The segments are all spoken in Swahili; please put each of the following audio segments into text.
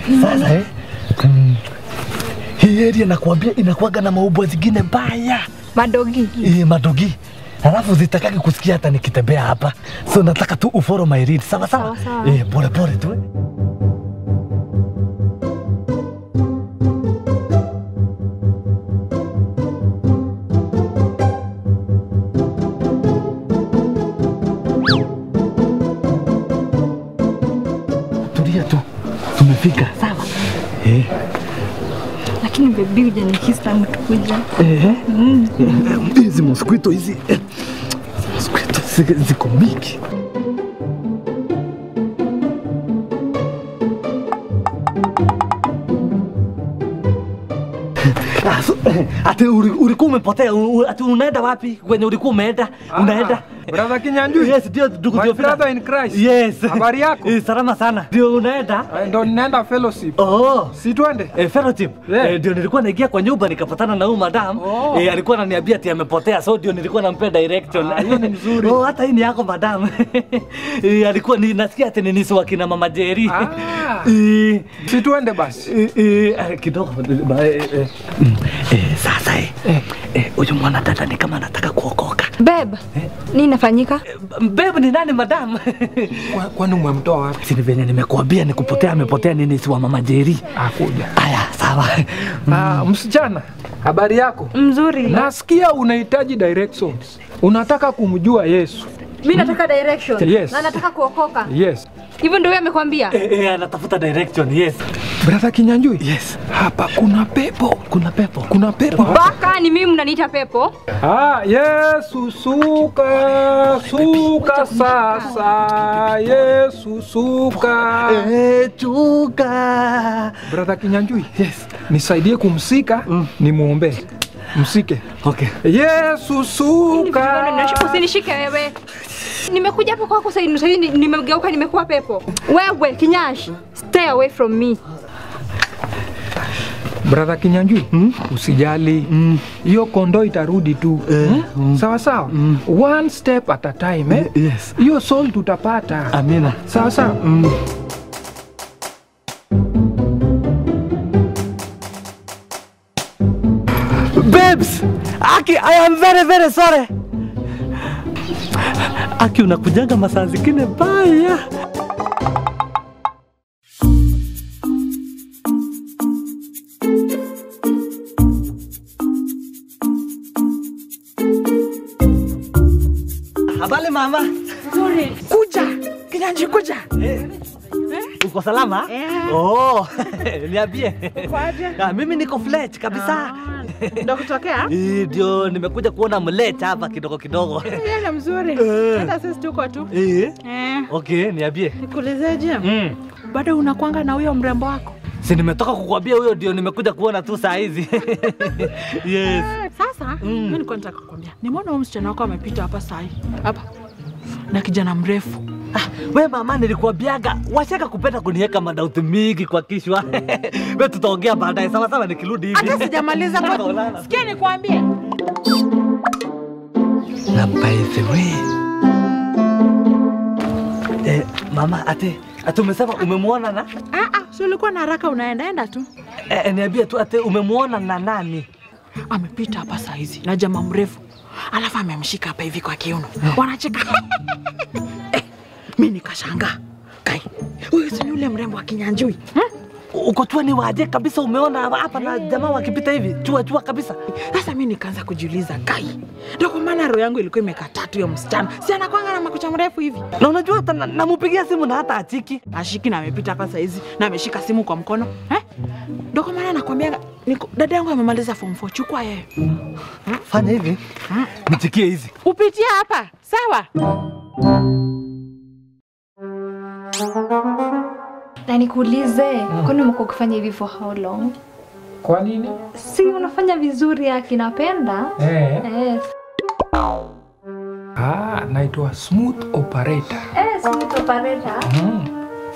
Sasa eh, mm, hii area nakwambia inakuwaga na maubwa zingine mbaya Madogi. eh, madogi Halafu zitakaki kusikia hata nikitembea hapa, so nataka tu ufollow my lead, sawa sawa, Sawa, sawa. eh, pole pole tu eh. Tulia tu, tumefika sawa. Eh, Lakini bebi hujanikisi tangu tukuja. eh, hizi mosquito hizi eh, mosquito zi- ziko mingi. Ah, so, eh, Ati uli- ulikuwa umepotea, u- u- ati unaenda wapi? Kwenye ulikuwa umeenda? Unaenda? Brother Kinyanjui. Yes, ndio ndugu My Theophila. brother in Christ. Yes. Habari yako? Eh, salama sana. Ndio unaenda? Eh, Ndo ninaenda fellowship. Oh. Si twende? Eh, fellowship. Yeah. Eh, ndio nilikuwa naingia kwa nyumba nikapatana na huyu madam. Oh. Eh, alikuwa ananiambia ati amepotea so ndio nilikuwa nampea direction. Ah, hiyo ni mzuri. oh, hata hii ni yako madam. eh, alikuwa ni nasikia ati ni nisi wa kina mama Jerry. Ah. Eh, Si twende basi. eh, eh, eh, kidogo ba- eh, eh. Mm, eh, sasa eh, eh, huyu mwanadada ni kama anataka kuokoka. Beb, nini inafanyika? Eh, Babe ni nani madam? Kwa- Kwani umemtoa wapi? Si ni venye nimekuambia ni kupotea amepotea nini si wa mama Jerry. Akuja. Aya, sawa. Ah, msichana, habari yako? Mzuri. Nasikia unahitaji directions. Unataka kumjua Yesu. Mimi nataka direction. Yes. Na nataka kuokoka. Yes. Hivyo ndio wewe amekwambia? Eh, eh, anatafuta direction, yes. Brother Kinyanjui. Yes. Hapa kuna pepo. Kuna pepo. Kuna pepo. Baka ni mimi mnaniita pepo. Ah, Yesu suka, suka sasa. Yesu suka. Eh, chuka. Brother Kinyanjui. Yes. Nisaidie kumsika, nimuombe. Msike. Okay. Yesu suka. Usinishike wewe. Nimekuja hapo kwako sasa hivi sasa hivi nimegeuka nimekuwa pepo. Wewe kinyash, stay away from me. Brother Kinyanjui, usijali. Hiyo kondoo itarudi tu. Hmm? Sawa sawa. One step at a time, eh? Yes. Hiyo soul tutapata. Amina. Sawa sawa. Babes, Aki, I am very very sorry. Aki unakujanga masaa zingine baya. Habari mama. Kuja Kinyanji, kuja. Uko salama? Eh. Oh, niambie. Kwaje? Ah, mimi niko flat kabisa. Ndo kutokea Eh, Ndio nimekuja kuona mleta hapa kidogo kidogo. yale mzuri, Eh. hata sisi tuko tu. Eh, Eh, okay, niambie. nikuulizeje, Mm. bado unakwanga na huyo mrembo wako? Si nimetoka kukwambia huyo ndio nimekuja kuona tu saa hizi. yes. Eh, Sasa Mm. mimi nilikuwa nataka kukwambia, nimeona huyo msichana wako amepita hapa sahi hapa na kijana mrefu. Ah, we mama nilikuambiaga washaka kupenda kuniweka madauti mingi kwa kichwa. we tutaongea baadaye sawa sawa nikirudi hivi. Hata sijamaliza kwa Tutaonana. sikia, nikwambie Na by the way. Eh, mama ate ate umesema umemwona na ah, ah, si ulikuwa na haraka, unaenda enda tu. eh, niambie tu ate umemwona na nani? Amepita hapa saa hizi na jamaa mrefu, alafu amemshika hapa hivi kwa kiuno, wanacheka eh, mi nikashangaa kai, huyu si ni yule mrembo wa Kinyanjui hmm? Uko tu ni waje kabisa umeona hapa na jamaa wakipita hivi chua chua kabisa. Sasa mi nikaanza kujiuliza kai, ndio kwa maana roho yangu ilikuwa imekataa tu huyo msichana, si anakwanga na makucha mrefu hivi, Na unajua hata na- namupigia simu na hata achiki. ashiki na amepita hapa saa hizi na ameshika simu kwa mkono eh? Ndio kwa maana nakwambia niko- dada yangu amemaliza form 4 chukua yeye Fanya hivi. Nichikie hizi. upitia hapa sawa. Na nikuulize, kwani umekuwa ukifanya hivi for how long? Kwa nini? Si unafanya vizuri Aki, napenda. Eh. Yes. Ah, naitwa smooth operator. Eh, smooth operator. Mm.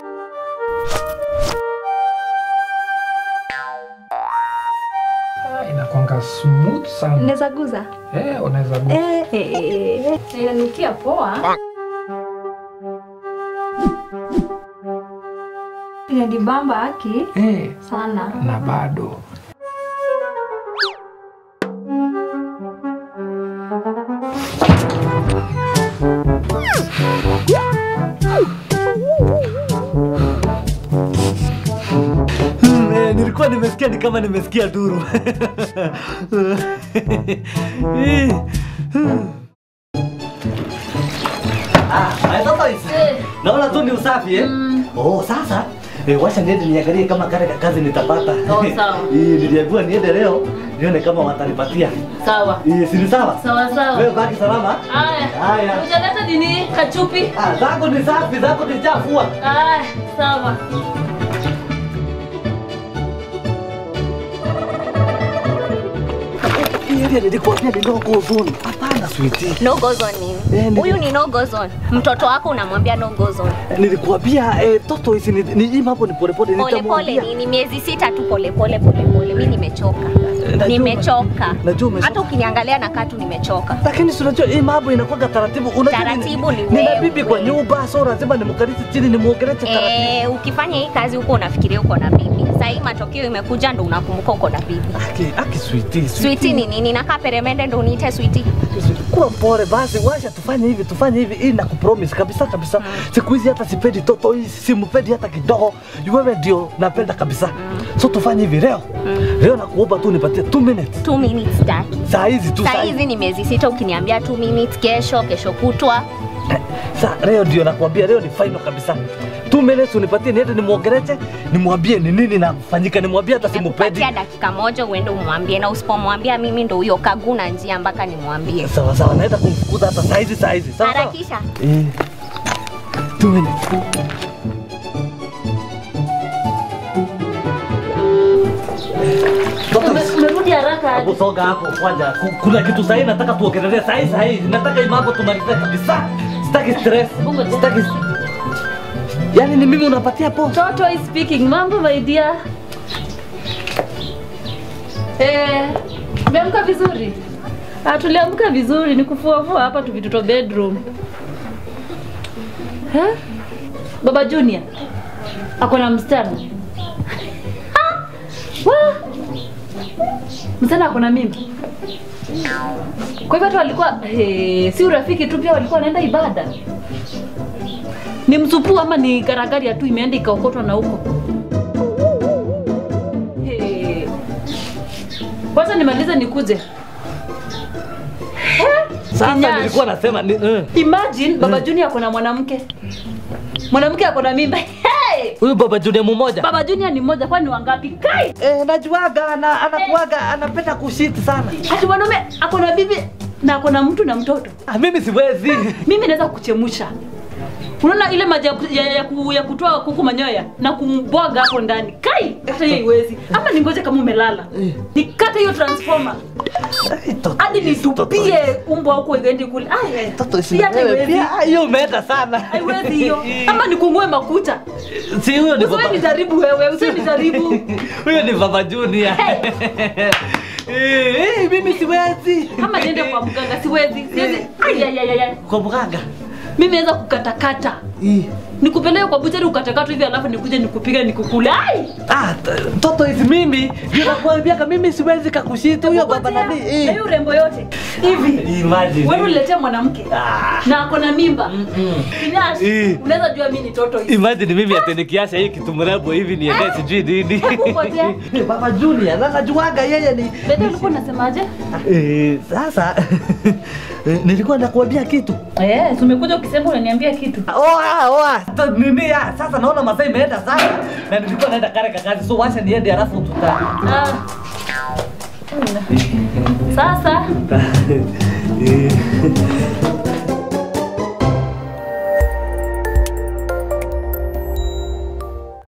Ah, inakwanga smooth sana. Naweza guza? Eh, unaweza gusa. Eh, eh, eh, eh. Inanukia poa. inanibamba haki eh, sana. na bado Hmm, eh, nilikuwa nimesikia ni kama nimesikia duru. Eh, hmm. Ah, haya sasa hizi. Naona tu ni usafi eh? Oh, sasa eh, wacha niende niangalie kama kale ka kazi nitapata. Oh, sawa. Eh, niliambiwa niende leo nione kama watanipatia. Sawa. Eh, si ni sawa? Sawa sawa. Wewe baki salama. Haya. Haya. Hujaleta nini? Kachupi? Ah, zako ni safi, zako ni chafua. Haya, sawa. Ile nilikwambia ni no go zone. Hapana sweetie. No go zone Eh, nini? ni- Huyu ni no go zone. Mtoto wako unamwambia no go zone. Nilikwambia eh, toto hizi ni, ni hii mambo ni polepole Pole pole nitamwambia. nini? Miezi sita tu pole pole pole pole. Mimi nimechoka. najua- Nimechoka. najua umechoka. Hata ukiniangalia na katu nimechoka. Lakini si unajua hii mambo inakuwa taratibu. Unajua Taratibu ni nina wewe. bibi kwa nyumba, so lazima nimkalishe chini nimuongeleshe taratibu. Eh, ukifanya hii kazi huko unafikiria uko na bibi. Sasa hii matokeo imekuja ndo unakumbuka uko na bibi. Aki, aki sweetie, Switi ni nini? Nakaa peremende ndo uniite switi. Sweetie, Kuwa mpole basi, washa tufanye hivi, tufanye hivi, hii nakupromise kabisa kabisa. Siku hizi hata sipendi toto hii, simpendi hata kidogo. Wewe ndio napenda kabisa. So tufanye hivi leo. Leo nakuomba tu nipatie 2 minutes. 2 minutes taki. Saa hizi tu Saa hizi ni miezi sita, ukiniambia 2 minutes, kesho kesho kutwa Sa leo ndio nakwambia, leo ni final kabisa. Two minutes unipatie niende nimwongeleshe, nimwambie ni nini nafanyika, nimwambie hata simpendi. Nimekupatia dakika moja uende umwambie, na usipomwambia mimi ndo huyo kaguna njia mpaka nimwambie. Sawa sawa, naenda kumfukuza hata saa hizi saa hizi. Sawa sawa. Harakisha. Eh. Two minutes. Toka Ume- Umerudi haraka hapo aje? soga hapo kwanza. Ku- Kuna kitu sahihi nataka tuongelee sahihi sahihi. Nataka hii mambo tumalize kabisa. Sitaki stress. Mungu je. Sitaki Yaani ni mimi unapatia po. Toto is speaking. Mambo my dear. Eh, umeamka vizuri? Ah, tuliamka vizuri ni kufuafua hapa tu vitoto bedroom. Eh? Baba Junior ako na msichana. Ah! Wa! Msichana ako na mimba. Kwa hivyo hata walikuwa eh, si urafiki tu, pia walikuwa wanaenda ibada. Ni msupu ama ni garagari tu imeenda ikaokotwa na huko? Hey. Kwanza nimalize nikuje. Sasa Kinyash. nilikuwa nasema ni eh. Imagine Baba Junior ako na mwanamke. Mwanamke ako na mimba. Hey! Huyu baba Junior mmoja. Baba Junior ni mmoja kwani wangapi? Kai! Eh, najuaga ana, anakuaga anapenda kushiti sana. Ati mwanaume ako na bibi na ako na mtu na mtoto. Ah, mimi siwezi. Mimi naweza kuchemusha. Unaona ile maji ya, ku- ya, ya, ku- ya kutoa kuku manyoya na kumbwaga hapo ndani. Kai, hata hiyo iwezi. Ama ningoje kama umelala. Nikate hiyo transformer. Ai, toto Hadi hizi, toto nitupie hizi. umbwa huko iende kule. Ai, Toto hizi si hata wewe iwezi. pia. Ah, Hiyo umeenda sana. Haiwezi hiyo. Ama nikungue makucha. Si huyo ni Usiwe baba. nijaribu wewe, usiwe nijaribu. Huyo ni baba Junior. Eh, eh, mimi siwezi. Ama niende kwa mganga siwezi. Siwezi. Ai ai ai ai. Kwa mganga. Mimi naweza kukatakata. Eh. Nikupeleke kwa buchari ukatakata hivi alafu nikuje nikupige nikukule. Ai! Ah, t- toto hizi mimi ndio nakwambiaga mimi siwezi kakushita huyo baba Ngojea. nani. Na Eh. hiyo urembo yote. Hivi. Imagine. Wewe uniletee mwanamke Ah. na ako na mimba. Kinyash, Eh. unaweza jua mimi ni toto hivi. Imagine mimi ati nikiacha hii kitu mrembo hivi niende sijui nini. Hebu ngojea. Baba Junior, na najuaga yeye ni Bebe ulikuwa unasemaje? Eh, sasa eh, nilikuwa nakuambia kitu. Eh, tumekuja ukisema unaniambia kitu. Oa, oa. Ta- Nini ya? Sasa naona masaa imeenda sana na nilikuwa naenda kale kakazi. So wacha niende alafu tuta. Ah. Sasa Eh,